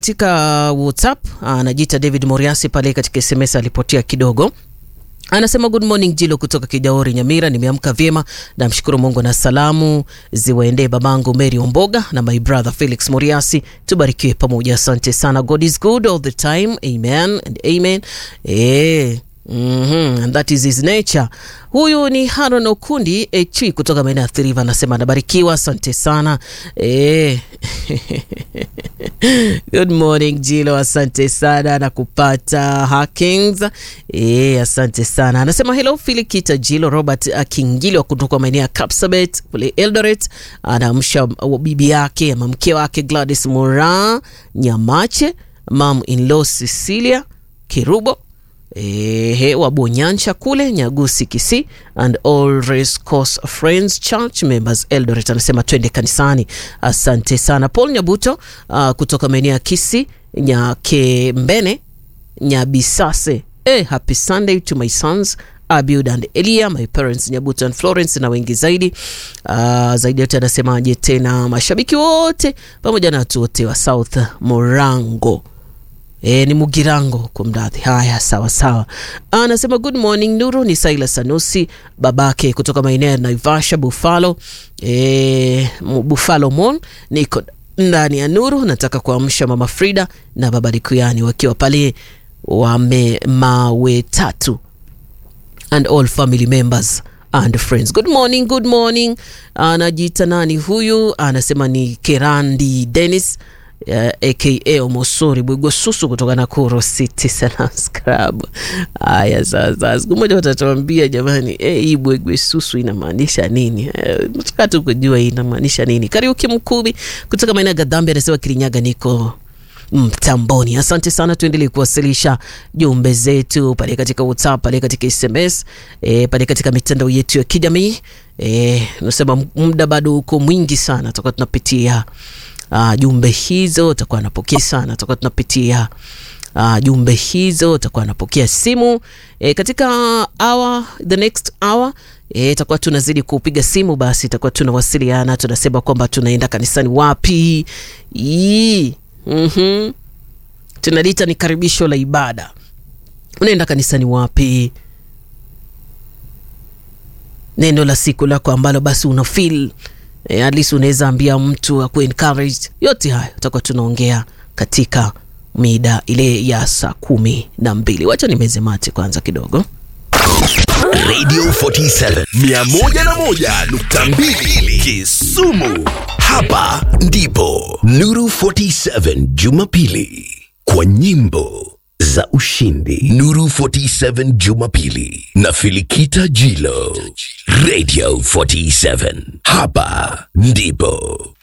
katika WhatsApp anajiita David Moriasi pale katika SMS alipotea kidogo. Anasema good morning Jilo kutoka Kijaori Nyamira, nimeamka vyema, namshukuru Mungu na salamu ziwaendee babangu Mary Omboga na my brother Felix Moriasi, tubarikiwe pamoja. Asante sana, God is good all the time, amen and amen. Eh, Mm-hmm. And that is his nature. Huyu ni Haron Okundi Echui kutoka maeneo ya Thiriva, anasema anabarikiwa, asante sana eh. Good morning Jilo, asante sana na kupata Hakings eh, asante sana. Anasema hello Filikita Jilo. Robert Akingilwa kutoka maeneo ya Kapsabet kule Eldoret, anaamsha bibi yake ama mke wake Gladys Mura Nyamache, mam in law Cecilia Kirubo Ehe, wa Bonyancha kule Nyagusi Kisi and all race course friends church members Eldoret, anasema twende kanisani. Asante sana Paul Nyabuto uh, kutoka maeneo ya Kisi Nyakembene Nyabisase. Eh, happy Sunday to my sons Abiud and Elia, my parents Nyabuto and Florence na wengi zaidi. Uh, zaidi yote anasemaje tena, mashabiki wote pamoja na watu wote wa South Morango E, ni Mugirango kwa mradhi. Haya, sawa sawa. Anasema good morning Nuru, ni Saila Sanusi babake kutoka maeneo ya Naivasha Buffalo, e, Buffalo Mall. Niko ndani ya Nuru, nataka kuamsha mama Frida na baba Likuyani wakiwa pale wame mawe tatu and all family members and friends. Good morning, good morning. Anajiita nani huyu? Anasema ni Kerandi Dennis Uh, aka Omosori Bwigosusu kutoka Nakuru City Salams Club. Haya, sasa siku moja watatuambia jamani, eh, hii Bwigosusu inamaanisha nini? Nataka tu kujua hii inamaanisha nini. Kariuki Mkubi kutoka maeneo ya Gadhambi anasema Kirinyaga, niko mtamboni. Asante sana, tuendelee kuwasilisha jumbe zetu pale katika WhatsApp, pale katika SMS, e, pale katika mitandao yetu ya kijamii. E, nasema muda bado uko mwingi sana, tutakuwa tunapitia Uh, jumbe hizo takuwa napokea sana, takuwa tunapitia uh, jumbe hizo takuwa napokea simu e, katika hour, the next hour e, takuwa tunazidi kupiga simu, basi takuwa tunawasiliana, tunasema kwamba tunaenda kanisani wapi. mm-hmm. Tunalita ni karibisho la ibada, unaenda kanisani wapi, neno la siku lako ambalo basi una feel E, at least unaweza ambia mtu aku encourage. Yote hayo tutakuwa tunaongea katika mida ile ya saa kumi na mbili. Wacha nimeze mate kwanza kidogo. Radio 47 101.2 Kisumu. Hapa ndipo Nuru 47 Jumapili kwa nyimbo za ushindi. Nuru 47 Jumapili na Filikita Jilo. Radio 47 hapa ndipo